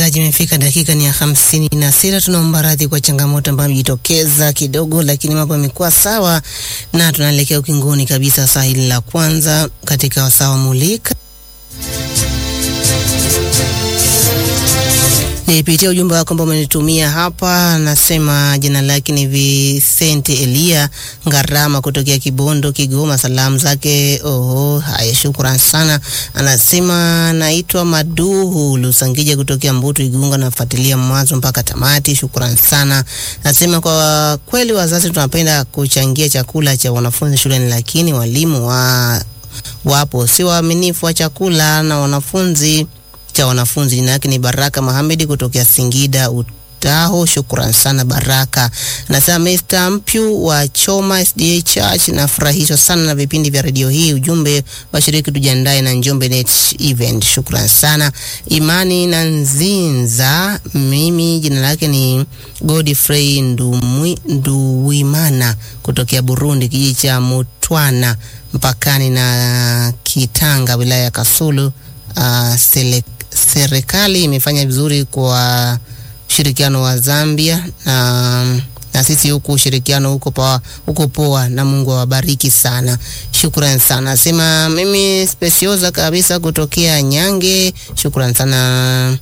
msikilizaji, imefika dakika ni ya hamsini na sita. Tunaomba radhi kwa changamoto ambayo imejitokeza kidogo, lakini mambo yamekuwa sawa na tunaelekea ukingoni kabisa saa hili la kwanza katika wasawa mulika Nipitia ujumbe wako ambao umenitumia hapa. Anasema jina lake ni Vicente Elia Ngarama kutokea Kibondo, Kigoma. Salamu zake oho, haya, shukran sana. Anasema naitwa Maduhu Lusangija kutokea Mbutu, Igunga. Nafuatilia mwanzo mpaka tamati, shukran sana. Anasema kwa kweli wazazi tunapenda kuchangia chakula cha wanafunzi shuleni, lakini walimu wa wapo si waaminifu wa chakula na wanafunzi cha wanafunzi. Jina yake ni Baraka Mohamed kutokea Singida Utaho. Shukran sana Baraka. Nasema Mr. Mpyu wa Choma SDA Church, nafurahishwa sana na vipindi vya redio hii. Ujumbe washiriki tujiandae na Njombe Net Event. Shukran sana Imani na Nzinza. Mimi jina lake ni Godfrey Ndumwi, Nduwimana kutokea Burundi, kijiji cha Mutwana mpakani na Kitanga wilaya ya Kasulu. Uh, serikali imefanya vizuri kwa ushirikiano wa Zambia na, na sisi huku ushirikiano huko poa, huko poa na Mungu awabariki sana. Shukran sana. Sema mimi specioza kabisa kutokea Nyange. Shukran sana.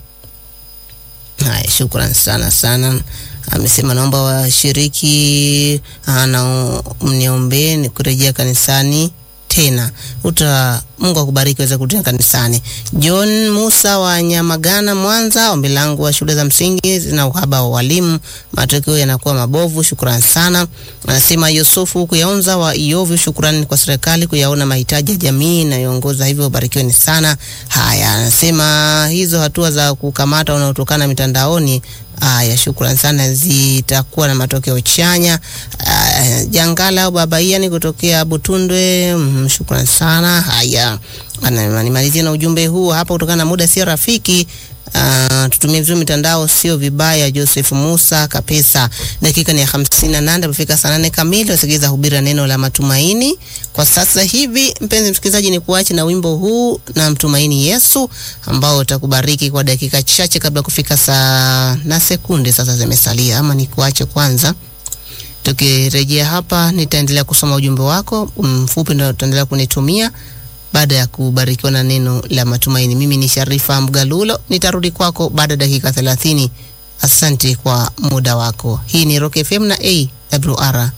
Haya, shukran sana sana. Amesema naomba washiriki na mniombee ni kurejea kanisani tena uta Mungu akubariki weza kutia kanisani. John Musa wa Nyamagana, Mwanza, ombi langu wa shule za msingi zina uhaba wa walimu, matokeo yanakuwa mabovu. Shukrani sana. Anasema Yusufu kuyaonza wa Iovu, shukrani kwa serikali kuyaona mahitaji ya jamii inayoongoza hivyo, barikiweni sana. Haya, anasema hizo hatua za kukamata wanaotokana mitandaoni Aya, shukrani sana, zitakuwa na matokeo chanya. Uh, Jangala au Babaiani kutokea Butundwe, mm, shukrani sana. Haya, nimalizie na ujumbe huu hapa, kutokana na muda sio rafiki. Uh, tutumie vizuri mitandao, sio vibaya. Joseph Musa Kapesa. Dakika ni ya hamsini na nane amefika saa nane kamili. Wasikiliza hubiri neno la matumaini kwa sasa hivi. Mpenzi msikilizaji, ni kuache na wimbo huu na mtumaini Yesu ambao utakubariki kwa dakika chache kabla kufika saa na sekunde sasa zimesalia, ama ni kuache kwanza. Tukirejea hapa, nitaendelea kusoma ujumbe wako mfupi, ndio utaendelea kunitumia baada ya kubarikiwa na neno la matumaini. Mimi ni Sharifa Mgalulo, nitarudi kwako baada ya dakika 30. Asante kwa muda wako. Hii ni Rock FM na AWR